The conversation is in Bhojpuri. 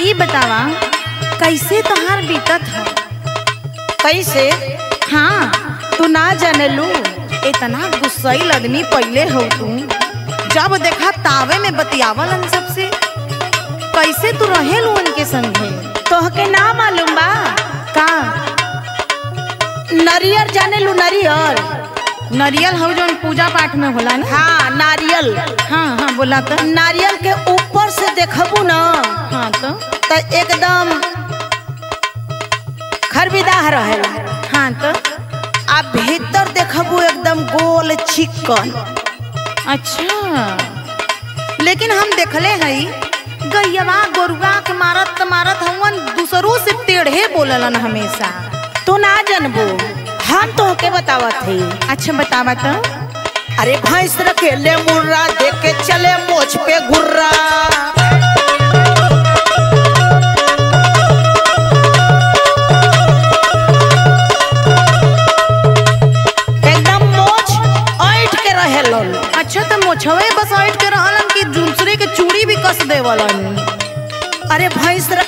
ई बतावा कैसे तोहार बीतत है कैसे हाँ तू ना जानेलू इतना गुस्सैल आदमी पहले हो तू जब देखा तावे में बतियावलन सबसे कैसे तू रहेलू उनके संगे तोहके ना मालूम बा का नरियर जानेलू नरियर नरियल हो जौन पूजा पाठ में होला ना हाँ नारियल हाँ हाँ बोला तो नारियल के ऊपर से देखबू ना हाँ तो तो एकदम खरबिदाह रहेला हाँ तो आ भीतर देखबू एकदम गोल चिकन अच्छा लेकिन हम देखले हई गैयवा गोरुआ के मारत त मारत हवन दूसरों से टेढ़े बोललन हमेशा तू ना जानबू हम तोहके बतावत हई अच्छा बतावा तो अरे भैंस रखेले मुर्रा देख के चले मोछ पे घुर्रा एकदम मोछ ऐठ के रहेलन अच्छा तो मोछवे बस ऐठ के रहलन कि दूसरे के चूड़ी भी कस देवलन अरे भैंस